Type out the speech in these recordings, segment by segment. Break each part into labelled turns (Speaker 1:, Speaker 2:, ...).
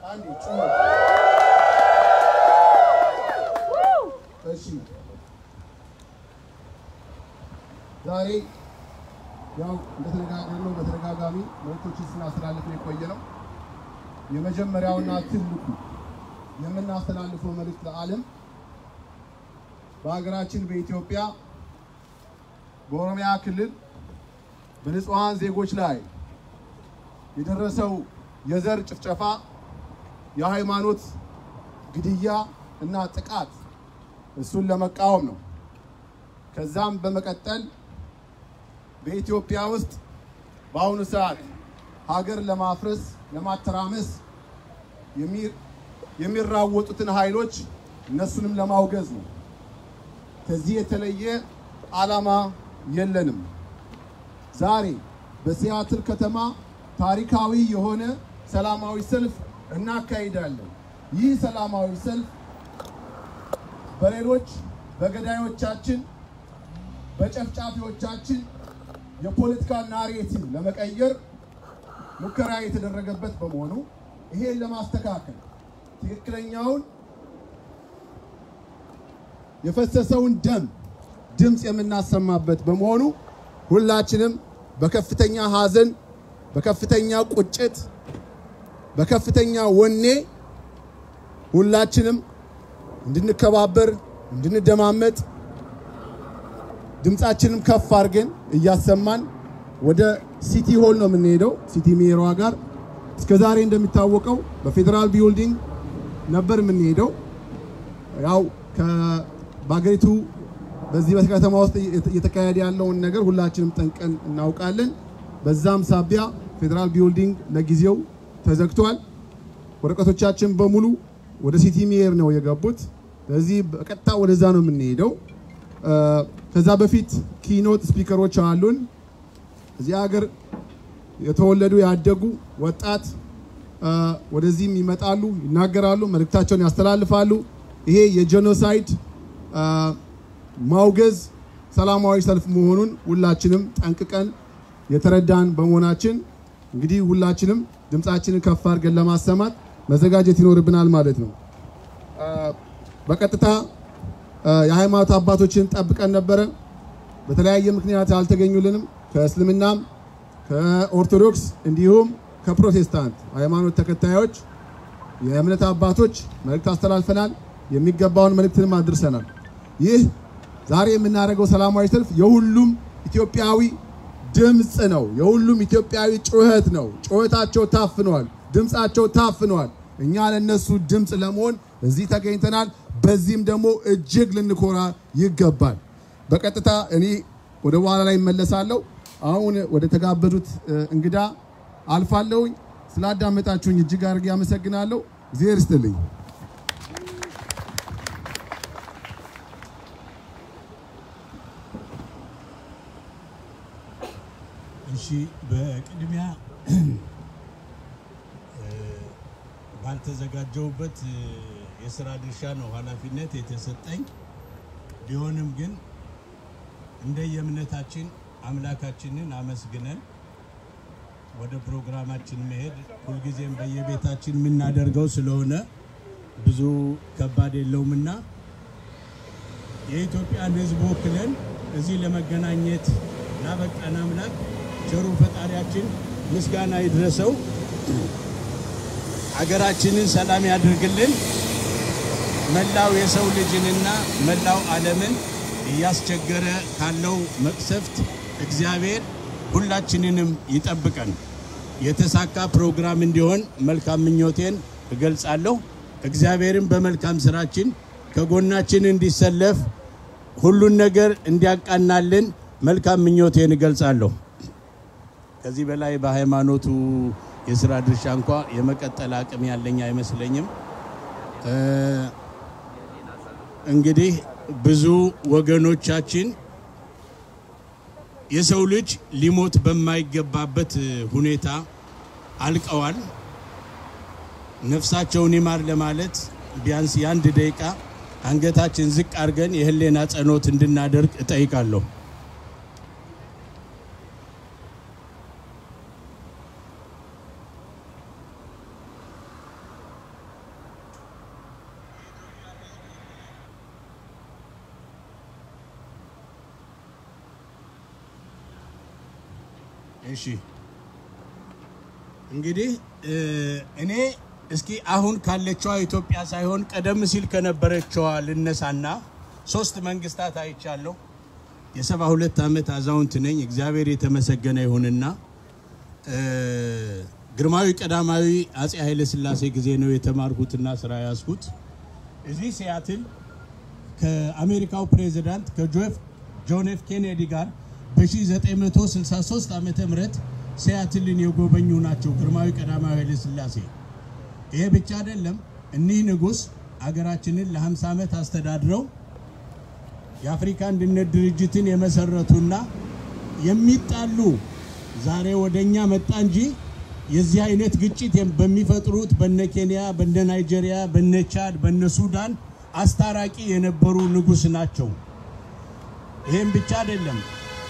Speaker 1: አንዴ ጩኸ እሺ ዛሬ ያው እንደተነጋገርነው በተደጋጋሚ መልእክቶችን ስናስተላልፍ የቆየ ነው። የመጀመሪያውና ትልቁ የምናስተላልፈው መልእክት ለዓለም በሀገራችን በኢትዮጵያ በኦሮሚያ ክልል በንጹሐን ዜጎች ላይ የደረሰው የዘር ጭፍጨፋ፣ የሃይማኖት ግድያ እና ጥቃት እሱን ለመቃወም ነው። ከዛም በመቀጠል በኢትዮጵያ ውስጥ በአሁኑ ሰዓት ሀገር ለማፍረስ ለማተራመስ የሚራወጡትን ኃይሎች እነሱንም ለማውገዝ ነው። ከዚህ የተለየ ዓላማ የለንም። ዛሬ በሲያትል ከተማ ታሪካዊ የሆነ ሰላማዊ ሰልፍ እናካሂዳለን። ይህ ሰላማዊ ሰልፍ በሌሎች በገዳዮቻችን በጨፍጫፊዎቻችን የፖለቲካ ናሬቲቭ ለመቀየር ሙከራ የተደረገበት በመሆኑ ይሄን ለማስተካከል ትክክለኛውን የፈሰሰውን ደም ድምፅ የምናሰማበት በመሆኑ ሁላችንም በከፍተኛ ሐዘን፣ በከፍተኛ ቁጭት፣ በከፍተኛ ወኔ ሁላችንም እንድንከባበር፣ እንድንደማመጥ ድምፃችንም ከፍ አድርገን እያሰማን ወደ ሲቲ ሆል ነው የምንሄደው። ሲቲ ሜሯ ጋር እስከ ዛሬ እንደሚታወቀው በፌዴራል ቢልዲንግ ነበር የምንሄደው። ያው በሀገሪቱ በዚህ በከተማ ውስጥ እየተካሄደ ያለውን ነገር ሁላችንም ጠንቀን እናውቃለን። በዛም ሳቢያ ፌዴራል ቢልዲንግ ለጊዜው ተዘግቷል። ወረቀቶቻችን በሙሉ ወደ ሲቲ ሜር ነው የገቡት። ስለዚህ በቀጥታ ወደዛ ነው የምንሄደው። ከዛ በፊት ኪኖት ስፒከሮች አሉን። እዚህ ሀገር የተወለዱ ያደጉ ወጣት ወደዚህም ይመጣሉ፣ ይናገራሉ፣ መልእክታቸውን ያስተላልፋሉ። ይሄ የጄኖሳይድ ማውገዝ ሰላማዊ ሰልፍ መሆኑን ሁላችንም ጠንቅቀን የተረዳን በመሆናችን እንግዲህ ሁላችንም ድምፃችንን ከፍ አድርገን ለማሰማት መዘጋጀት ይኖርብናል ማለት ነው። በቀጥታ የሃይማኖት አባቶችን ጠብቀን ነበረ። በተለያየ ምክንያት አልተገኙልንም። ከእስልምናም ከኦርቶዶክስ እንዲሁም ከፕሮቴስታንት ሃይማኖት ተከታዮች የእምነት አባቶች መልእክት አስተላልፈናል። የሚገባውን መልእክትንም አድርሰናል። ይህ ዛሬ የምናደርገው ሰላማዊ ሰልፍ የሁሉም ኢትዮጵያዊ ድምፅ ነው። የሁሉም ኢትዮጵያዊ ጩኸት ነው። ጩኸታቸው ታፍነዋል፣ ድምፃቸው ታፍነዋል። እኛ ለነሱ ድምፅ ለመሆን እዚህ ተገኝተናል። በዚህም ደግሞ እጅግ ልንኮራ ይገባል። በቀጥታ እኔ ወደ በኋላ ላይ እመለሳለሁ። አሁን ወደ ተጋበዙት እንግዳ አልፋለሁኝ። ስላዳመጣችሁኝ እጅግ አድርጌ አመሰግናለሁ። እግዚአብሔር ይስጥልኝ።
Speaker 2: እሺ በቅድሚያ ባልተዘጋጀውበት የስራ ድርሻ ነው ኃላፊነት የተሰጠኝ። ቢሆንም ግን እንደየእምነታችን አምላካችንን አመስግነን ወደ ፕሮግራማችን መሄድ ሁልጊዜም በየቤታችን የምናደርገው ስለሆነ ብዙ ከባድ የለውምና የኢትዮጵያን ሕዝብ ወክለን እዚህ ለመገናኘት ላበቃን አምላክ ቸሩ ፈጣሪያችን ምስጋና ይድረሰው። አገራችንን ሰላም ያድርግልን። መላው የሰው ልጅንና መላው ዓለምን እያስቸገረ ካለው መቅሰፍት እግዚአብሔር ሁላችንንም ይጠብቀን። የተሳካ ፕሮግራም እንዲሆን መልካም ምኞቴን እገልጻለሁ። እግዚአብሔርን በመልካም ስራችን ከጎናችን እንዲሰለፍ ሁሉን ነገር እንዲያቃናልን መልካም ምኞቴን እገልጻለሁ። ከዚህ በላይ በሃይማኖቱ የስራ ድርሻ እንኳ የመቀጠል አቅም ያለኝ አይመስለኝም። እንግዲህ ብዙ ወገኖቻችን የሰው ልጅ ሊሞት በማይገባበት ሁኔታ አልቀዋል። ነፍሳቸውን ይማር ለማለት ቢያንስ የአንድ ደቂቃ አንገታችን ዝቅ አድርገን የህሌና ጸሎት እንድናደርግ እጠይቃለሁ። እሺ እንግዲህ እኔ እስኪ አሁን ካለችዋ ኢትዮጵያ ሳይሆን ቀደም ሲል ከነበረችዋ ልነሳና ሶስት መንግስታት አይቻለሁ። የሰባ ሁለት ዓመት አዛውንት ነኝ። እግዚአብሔር የተመሰገነ ይሁንና ግርማዊ ቀዳማዊ አጼ ኃይለ ሥላሴ ጊዜ ነው የተማርኩትና ስራ ያዝኩት። እዚህ ሲያትል ከአሜሪካው ፕሬዚዳንት ከጆፍ ጆን ኤፍ ኬኔዲ ጋር በ1963 ዓመተ ምህረት ሲያትልን የጎበኙ ናቸው ግርማዊ ቀዳማዊ ኃይለ ሥላሴ። ይሄ ብቻ አይደለም። እኒህ ንጉሥ አገራችንን ለ50 ዓመት አስተዳድረው የአፍሪካ አንድነት ድርጅትን የመሰረቱና የሚጣሉ ዛሬ ወደኛ መጣ እንጂ የዚህ አይነት ግጭት በሚፈጥሩት በነ ኬንያ፣ በነ ናይጄሪያ፣ በነ ቻድ፣ በነ ሱዳን አስታራቂ የነበሩ ንጉሥ ናቸው። ይህም ብቻ አይደለም።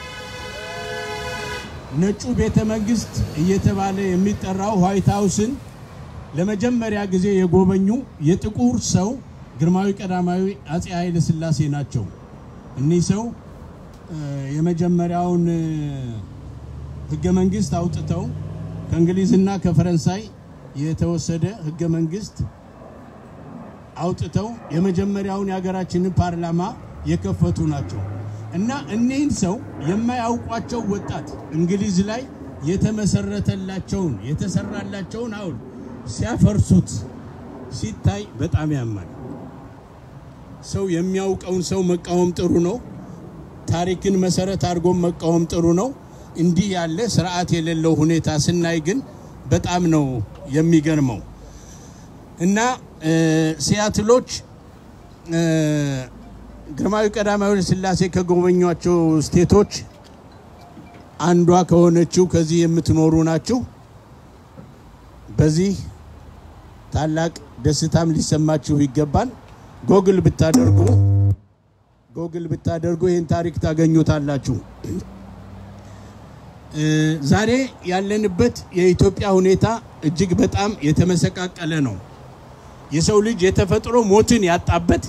Speaker 2: ነጩ ቤተ መንግስት እየተባለ የሚጠራው ዋይት ሃውስን ለመጀመሪያ ጊዜ የጎበኙ የጥቁር ሰው ግርማዊ ቀዳማዊ አጼ ኃይለ ሥላሴ ናቸው። እኒህ ሰው የመጀመሪያውን ህገ መንግስት አውጥተው ከእንግሊዝና ከፈረንሳይ የተወሰደ ህገ መንግስት አውጥተው የመጀመሪያውን የሀገራችንን ፓርላማ የከፈቱ ናቸው እና እኒህን ሰው የማያውቋቸው ወጣት እንግሊዝ ላይ የተመሰረተላቸውን የተሰራላቸውን ሐውልት ሲያፈርሱት ሲታይ በጣም ያማል። ሰው የሚያውቀውን ሰው መቃወም ጥሩ ነው። ታሪክን መሰረት አድርጎ መቃወም ጥሩ ነው። እንዲህ ያለ ስርዓት የሌለው ሁኔታ ስናይ ግን በጣም ነው የሚገርመው እና ሲያትሎች ግርማዊ ቀዳማዊ ኃይለ ሥላሴ ከጎበኟቸው ስቴቶች አንዷ ከሆነችው ከዚህ የምትኖሩ ናችሁ። በዚህ ታላቅ ደስታም ሊሰማችሁ ይገባል። ጎግል ብታደርጉ ጎግል ብታደርጉ ይህን ታሪክ ታገኙታላችሁ። ዛሬ ያለንበት የኢትዮጵያ ሁኔታ እጅግ በጣም የተመሰቃቀለ ነው። የሰው ልጅ የተፈጥሮ ሞትን ያጣበት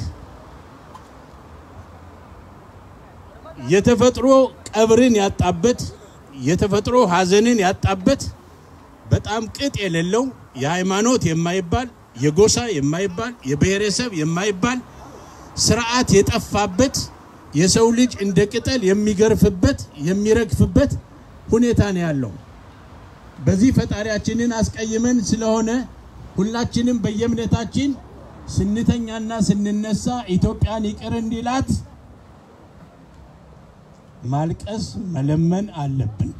Speaker 2: የተፈጥሮ ቀብርን ያጣበት የተፈጥሮ ሐዘንን ያጣበት በጣም ቅጥ የሌለው የሃይማኖት የማይባል የጎሳ የማይባል የብሔረሰብ የማይባል ስርዓት የጠፋበት የሰው ልጅ እንደ ቅጠል የሚገርፍበት የሚረግፍበት ሁኔታ ነው ያለው። በዚህ ፈጣሪያችንን አስቀይመን ስለሆነ ሁላችንም በየእምነታችን ስንተኛና ስንነሳ ኢትዮጵያን ይቅር እንዲላት ማልቀስ መለመን አለብን።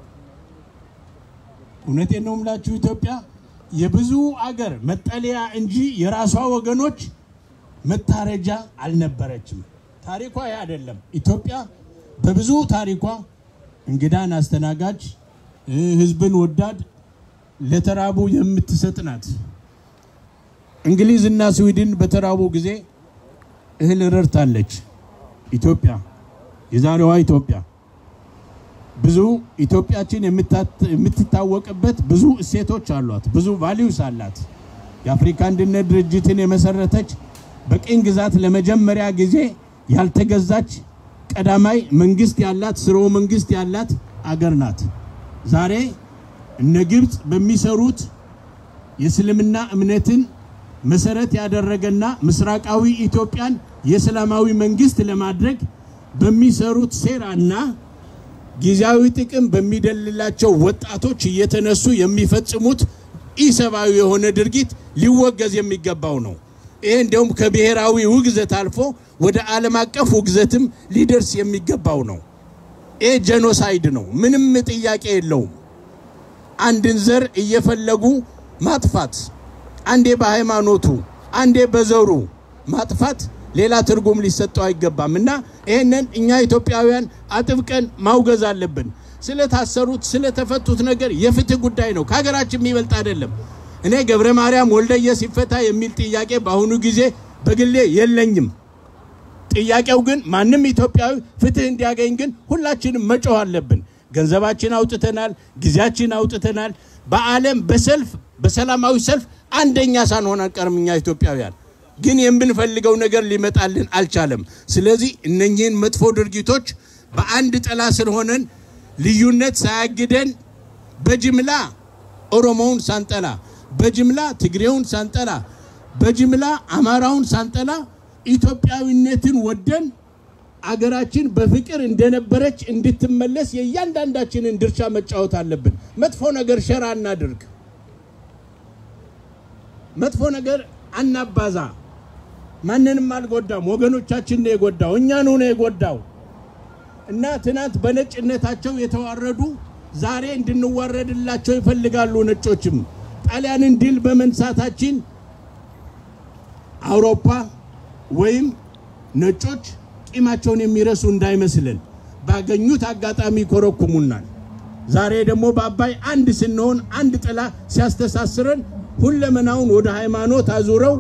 Speaker 2: እውነቴን ነው የምላችሁ ኢትዮጵያ የብዙ አገር መጠለያ እንጂ የራሷ ወገኖች መታረጃ አልነበረችም። ታሪኳ ያ አይደለም። ኢትዮጵያ በብዙ ታሪኳ እንግዳን አስተናጋጅ፣ ሕዝብን ወዳድ፣ ለተራቡ የምትሰጥ ናት። እንግሊዝና ስዊድን በተራቡ ጊዜ እህል ረድታለች። ኢትዮጵያ የዛሬዋ ኢትዮጵያ ብዙ ኢትዮጵያችን የምትታወቅበት ብዙ እሴቶች አሏት። ብዙ ቫሊዩስ አላት። የአፍሪካ አንድነት ድርጅትን የመሰረተች በቅኝ ግዛት ለመጀመሪያ ጊዜ ያልተገዛች ቀዳማይ መንግስት ያላት ስርወ መንግስት ያላት አገር ናት። ዛሬ እነ ግብፅ በሚሰሩት የእስልምና እምነትን መሰረት ያደረገና ምስራቃዊ ኢትዮጵያን የእስላማዊ መንግስት ለማድረግ በሚሰሩት ሴራና ጊዜያዊ ጥቅም በሚደልላቸው ወጣቶች እየተነሱ የሚፈጽሙት ኢሰብአዊ የሆነ ድርጊት ሊወገዝ የሚገባው ነው። ይሄ እንዲያውም ከብሔራዊ ውግዘት አልፎ ወደ ዓለም አቀፍ ውግዘትም ሊደርስ የሚገባው ነው። ይሄ ጄኖሳይድ ነው። ምንም ጥያቄ የለውም። አንድን ዘር እየፈለጉ ማጥፋት፣ አንዴ በሃይማኖቱ አንዴ በዘሩ ማጥፋት ሌላ ትርጉም ሊሰጠው አይገባም እና ይህንን እኛ ኢትዮጵያውያን አጥብቀን ማውገዝ አለብን። ስለታሰሩት ስለተፈቱት ነገር የፍትህ ጉዳይ ነው፣ ከሀገራችን የሚበልጥ አይደለም። እኔ ገብረ ማርያም ወልደየስ ይፈታ የሚል ጥያቄ በአሁኑ ጊዜ በግሌ የለኝም። ጥያቄው ግን ማንም ኢትዮጵያዊ ፍትህ እንዲያገኝ ግን ሁላችንም መጮህ አለብን። ገንዘባችን አውጥተናል፣ ጊዜያችን አውጥተናል። በዓለም በሰልፍ በሰላማዊ ሰልፍ አንደኛ ሳንሆን አንቀርም እኛ ኢትዮጵያውያን ግን የምንፈልገው ነገር ሊመጣልን አልቻለም። ስለዚህ እነኚህን መጥፎ ድርጊቶች በአንድ ጥላ ስር ሆነን ልዩነት ሳያግደን በጅምላ ኦሮሞውን ሳንጠላ፣ በጅምላ ትግሬውን ሳንጠላ፣ በጅምላ አማራውን ሳንጠላ ኢትዮጵያዊነትን ወደን አገራችን በፍቅር እንደነበረች እንድትመለስ የእያንዳንዳችንን ድርሻ መጫወት አለብን። መጥፎ ነገር ሸራ እናድርግ። መጥፎ ነገር አናባዛ። ማንንም አልጎዳም። ወገኖቻችን ነው የጎዳው፣ እኛኑ ነው የጎዳው እና ትናንት በነጭነታቸው የተዋረዱ ዛሬ እንድንዋረድላቸው ይፈልጋሉ። ነጮችም ጣሊያንን ድል በመንሳታችን አውሮፓ ወይም ነጮች ቂማቸውን የሚረሱ እንዳይመስልን ባገኙት አጋጣሚ ይኮረኩሙናል። ዛሬ ደግሞ በአባይ አንድ ስንሆን አንድ ጥላ ሲያስተሳስረን ሁለመናውን ወደ ሃይማኖት አዙረው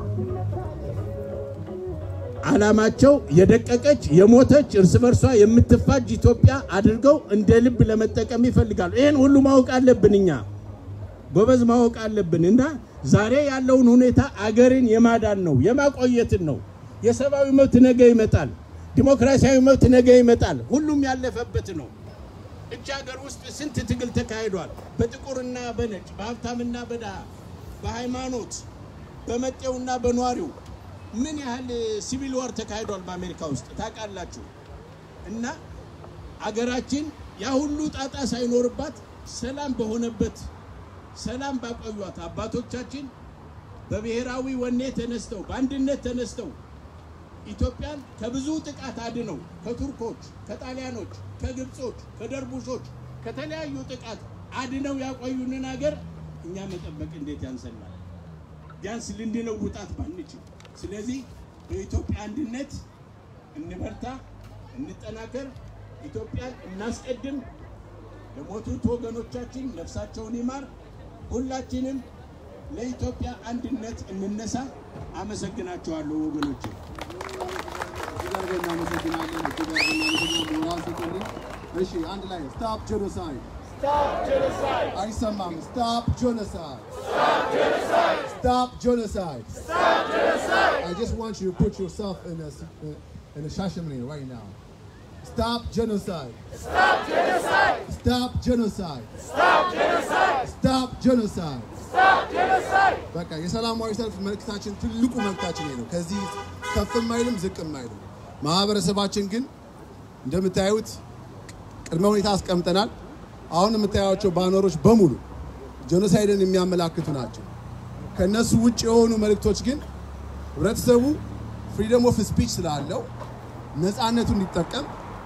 Speaker 2: ዓላማቸው የደቀቀች የሞተች እርስ በርሷ የምትፋጅ ኢትዮጵያ አድርገው እንደ ልብ ለመጠቀም ይፈልጋሉ። ይህን ሁሉ ማወቅ አለብን፣ እኛ ጎበዝ ማወቅ አለብን እና ዛሬ ያለውን ሁኔታ አገርን የማዳን ነው የማቆየትን ነው። የሰብአዊ መብት ነገ ይመጣል። ዲሞክራሲያዊ መብት ነገ ይመጣል። ሁሉም ያለፈበት ነው። እች ሀገር ውስጥ ስንት ትግል ተካሂዷል። በጥቁርና በነጭ በሀብታምና በድሃ በሃይማኖት በመጤውና በኗሪው ምን ያህል ሲቪል ዋር ተካሂዷል በአሜሪካ ውስጥ ታውቃላችሁ። እና አገራችን ያ ሁሉ ጣጣ ሳይኖርባት ሰላም በሆነበት ሰላም ባቆዩት አባቶቻችን በብሔራዊ ወኔ ተነስተው በአንድነት ተነስተው ኢትዮጵያን ከብዙ ጥቃት አድነው ከቱርኮች፣ ከጣሊያኖች፣ ከግብጾች፣ ከደርቡሾች ከተለያዩ ጥቃት አድነው ያቆዩንን ሀገር እኛ መጠበቅ እንዴት ያንሰናል? ቢያንስ ልንለውጣት ባንችል። ስለዚህ በኢትዮጵያ አንድነት እንበርታ፣ እንጠናከር፣ ኢትዮጵያን እናስቀድም። ለሞቱት ወገኖቻችን ነፍሳቸውን ይማር። ሁላችንም ለኢትዮጵያ አንድነት እንነሳ። አመሰግናቸዋለሁ ወገኖቼ።
Speaker 1: እጅግ አድርገን እናመሰግናለን። እጅግ አድርገን እናመሰግናለን። ሞራል ስጡልኝ። እሺ አንድ ላይ ስታፕ ጄኖሳይድ አይሰማም። ስታፕ ጄኖሳይድ ስታፕ ጄኖሳይድ I just want you to put yourself in a in a Shashamane right now. Stop genocide. Stop genocide. Stop genocide. Stop genocide. Stop genocide. በቃ የሰላማዊ ሰልፍ መልእክታችን ትልቁ መልእክታችን ይሄ ነው። ከዚህ ከፍም አይልም ዝቅም አይልም። ማህበረሰባችን ግን እንደምታዩት ቅድመ ሁኔታ አስቀምጠናል። አሁን የምታዩቸው ባነሮች በሙሉ ጄኖሳይድን የሚያመላክቱ ናቸው። ከነሱ ውጭ የሆኑ መልእክቶች ግን ህብረተሰቡ ፍሪደም ኦፍ ስፒች ስላለው ነፃነቱ እንዲጠቀም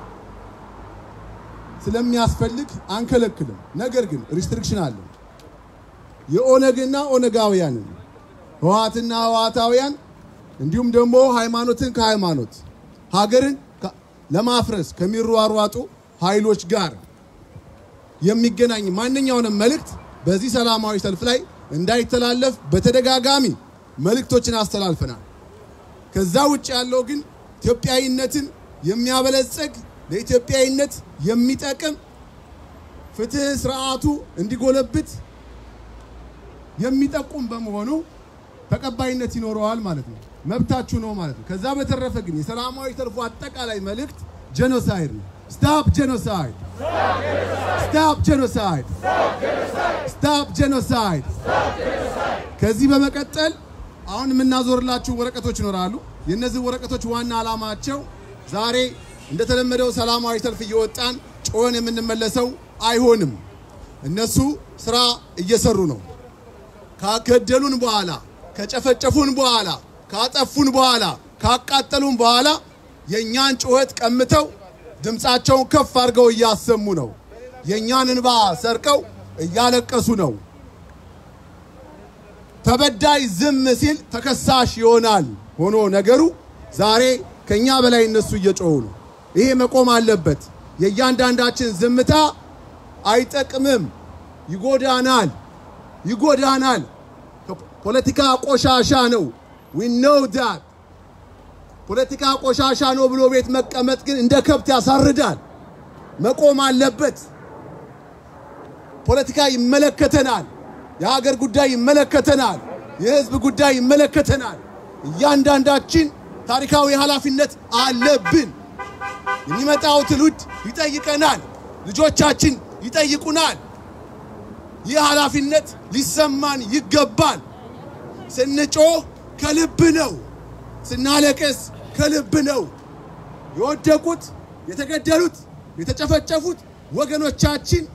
Speaker 1: ስለሚያስፈልግ አንከለክልም። ነገር ግን ሪስትሪክሽን አለ። የኦነግና ኦነጋውያንን ህወሓትና ህወሓታውያን እንዲሁም ደግሞ ሃይማኖትን ከሃይማኖት ሀገርን ከ- ለማፍረስ ከሚሯሯጡ ኃይሎች ጋር የሚገናኝ ማንኛውንም መልእክት በዚህ ሰላማዊ ሰልፍ ላይ እንዳይተላለፍ በተደጋጋሚ መልእክቶችን አስተላልፈናል። ከዛ ውጭ ያለው ግን ኢትዮጵያዊነትን የሚያበለጽግ ለኢትዮጵያዊነት የሚጠቅም ፍትህ ስርዓቱ እንዲጎለብት የሚጠቁም በመሆኑ ተቀባይነት ይኖረዋል ማለት ነው። መብታችሁ ነው ማለት ነው። ከዛ በተረፈ ግን የሰላማዊ ሰልፉ አጠቃላይ መልእክት ጄኖሳይድ ነው። ስታፕ ጄኖሳይድ ስታፕ ጄኖሳይድ ስታፕ ጄኖሳይድ። ከዚህ በመቀጠል አሁን የምናዞርላችሁ ወረቀቶች ይኖራሉ። የእነዚህ ወረቀቶች ዋና ዓላማቸው ዛሬ እንደተለመደው ሰላማዊ ሰልፍ እየወጣን ጮኸን የምንመለሰው አይሆንም። እነሱ ስራ እየሰሩ ነው። ካገደሉን በኋላ ከጨፈጨፉን በኋላ ካጠፉን በኋላ ካቃጠሉን በኋላ የእኛን ጩኸት ቀምተው ድምፃቸውን ከፍ አድርገው እያሰሙ ነው። የእኛን እንባ ሰርቀው እያለቀሱ ነው። ተበዳይ ዝም ሲል ተከሳሽ ይሆናል ሆኖ ነገሩ ዛሬ ከኛ በላይ እነሱ እየጮሁ ነው። ይሄ መቆም አለበት። የእያንዳንዳችን ዝምታ አይጠቅምም፣ ይጎዳናል፣ ይጎዳናል። ፖለቲካ ቆሻሻ ነው። ዊ ኖው ዳት ፖለቲካ ቆሻሻ ነው ብሎ ቤት መቀመጥ ግን እንደ ከብት ያሳርዳል። መቆም አለበት። ፖለቲካ ይመለከተናል። የሀገር ጉዳይ ይመለከተናል። የህዝብ ጉዳይ ይመለከተናል። እያንዳንዳችን ታሪካዊ ኃላፊነት አለብን። የሚመጣው ትውልድ ይጠይቀናል። ልጆቻችን ይጠይቁናል። ይህ ኃላፊነት ሊሰማን ይገባል። ስንጮህ ከልብ ነው፣ ስናለቅስ ከልብ ነው። የወደቁት፣ የተገደሉት፣ የተጨፈጨፉት ወገኖቻችን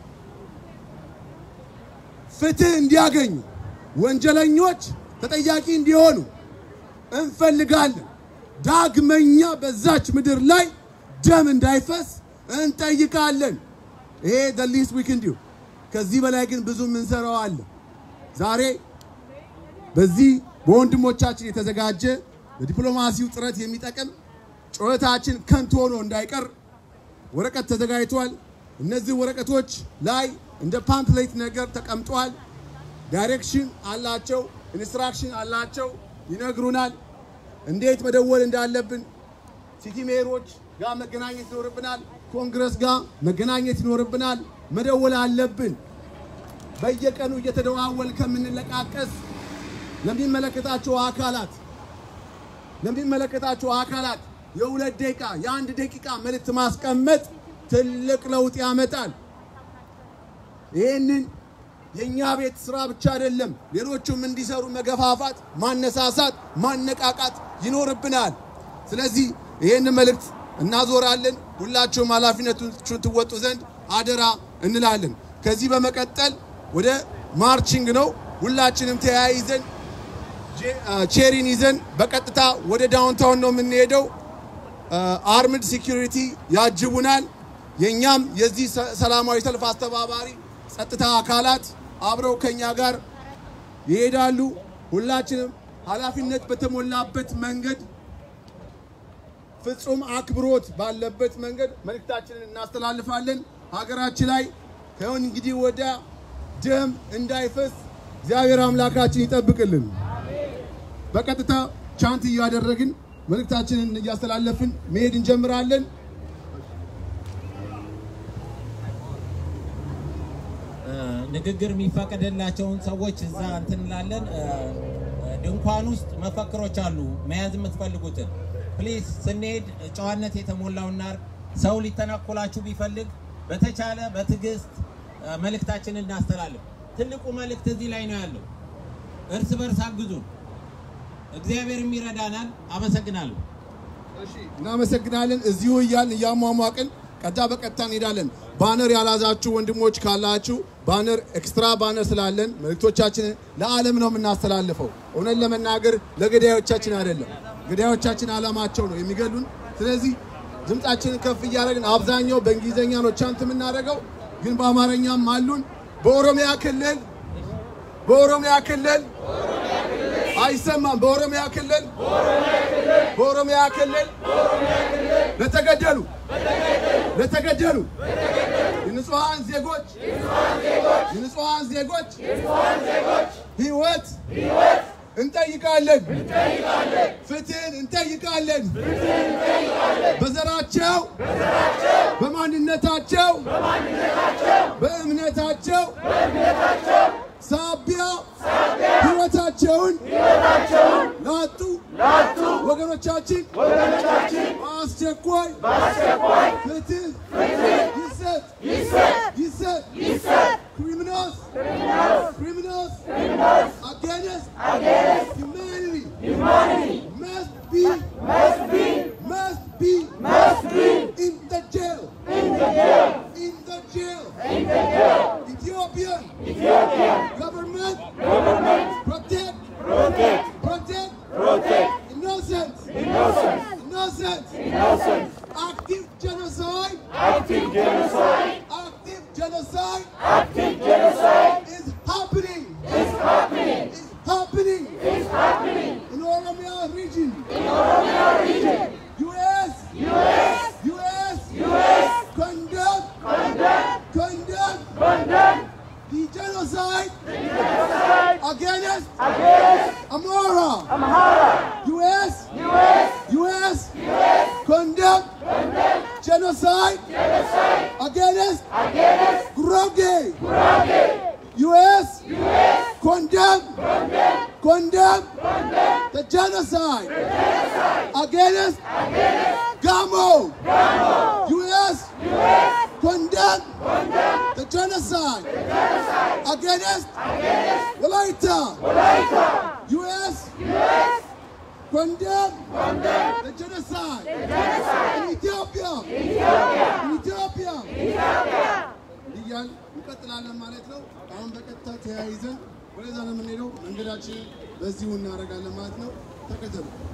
Speaker 1: ፍትህ እንዲያገኙ፣ ወንጀለኞች ተጠያቂ እንዲሆኑ እንፈልጋለን። ዳግመኛ በዛች ምድር ላይ ደም እንዳይፈስ እንጠይቃለን። ይሄ the least we can do። ከዚህ በላይ ግን ብዙ የምንሰራው አለ። ዛሬ በዚህ በወንድሞቻችን የተዘጋጀ በዲፕሎማሲው ጥረት የሚጠቅም ጩኸታችን ከንቱ ሆኖ እንዳይቀር ወረቀት ተዘጋጅቷል። እነዚህ ወረቀቶች ላይ እንደ ፓምፕሌት ነገር ተቀምጧል። ዳይሬክሽን አላቸው፣ ኢንስትራክሽን አላቸው፣ ይነግሩናል እንዴት መደወል እንዳለብን። ሲቲ ሜሮች ጋር መገናኘት ይኖርብናል። ኮንግረስ ጋር መገናኘት ይኖርብናል። መደወል አለብን። በየቀኑ እየተደዋወል ከምንለቃቀስ ለሚመለከታቸው አካላት ለሚመለከታቸው አካላት የሁለት ደቂቃ የአንድ ደቂቃ መልእክት ማስቀመጥ ትልቅ ለውጥ ያመጣል። ይህንን የእኛ ቤት ስራ ብቻ አይደለም፣ ሌሎቹም እንዲሰሩ መገፋፋት፣ ማነሳሳት፣ ማነቃቃት ይኖርብናል። ስለዚህ ይህንን መልእክት እናዞራለን። ሁላችሁም ኃላፊነቱን ትወጡ ዘንድ አደራ እንላለን። ከዚህ በመቀጠል ወደ ማርቺንግ ነው። ሁላችንም ተያይዘን ቼሪን ይዘን በቀጥታ ወደ ዳውንታውን ነው የምንሄደው። አርምድ ሴኪሪቲ ያጅቡናል። የእኛም የዚህ ሰላማዊ ሰልፍ አስተባባሪ ጸጥታ አካላት አብረው ከኛ ጋር ይሄዳሉ። ሁላችንም ኃላፊነት በተሞላበት መንገድ ፍጹም አክብሮት ባለበት መንገድ መልእክታችንን እናስተላልፋለን። ሀገራችን ላይ ከሁን እንግዲህ ወደ ደም እንዳይፈስ እግዚአብሔር አምላካችን ይጠብቅልን። በቀጥታ ቻንት እያደረግን መልእክታችንን እያስተላለፍን መሄድ እንጀምራለን።
Speaker 3: ንግግር የሚፈቀድላቸውን ሰዎች እዛ እንትን እንላለን። ድንኳን ውስጥ መፈክሮች አሉ፣ መያዝ የምትፈልጉትን ፕሊዝ። ስንሄድ ጨዋነት የተሞላውና ሰው ሊተናኮላችሁ ቢፈልግ በተቻለ በትዕግስት መልእክታችንን እናስተላልፍ። ትልቁ መልእክት እዚህ ላይ ነው ያለው። እርስ በርስ አግዙን፣ እግዚአብሔርም ይረዳናል። አመሰግናለሁ።
Speaker 1: እሺ፣ እናመሰግናለን። እዚሁ እያልን እያሟሟቅን ቀጣ በቀጥታ እንሄዳለን። ባነር ያላዛችሁ ወንድሞች ካላችሁ ባነር ኤክስትራ ባነር ስላለን መልእክቶቻችንን ለዓለም ነው የምናስተላልፈው። እውነት ለመናገር ለገዳዮቻችን አይደለም። ገዳዮቻችን ዓላማቸው ነው የሚገሉን። ስለዚህ ድምፃችንን ከፍ እያደረግን አብዛኛው በእንግሊዝኛ ነው ቻንት የምናደርገው፣ ግን በአማርኛም አሉን። በኦሮሚያ ክልል በኦሮሚያ ክልል አይሰማም። በኦሮሚያ ክልል በኦሮሚያ ክልል ለተገደሉ ለተገደሉ የንጹሐን ዜጎች የንጹሐን ዜጎች ሕይወት እንጠይቃለን። ፍትህን እንጠይቃለን። በዘራቸው፣ በማንነታቸው፣ በእምነታቸው ሳቢያ ሕይወታቸውን ላጡ ወገኖቻችን በአስቸኳይ ፍትህ ይሰጥ ይሰጥ criminals criminals against humanity must be must be in the jail in the jail Ethiopian government protect protect innocent innocent active genocide active genocide is happening is happening in Oromia region US US condemn condemn the genocide against Amora US US condemn genocide against Groge US condemn condemn the genocide against Gamo US condemn the genocide against Walaita. U.S. condemn the genocide in Ethiopia. In Ethiopia. እያል እንቀጥላለን ማለት ነው። አሁን በቀጥታ ተያይዘን ወደዛ ነው የምንሄደው። መንገዳችን በዚሁ እናደርጋለን ማለት ነው። ተከተሉ።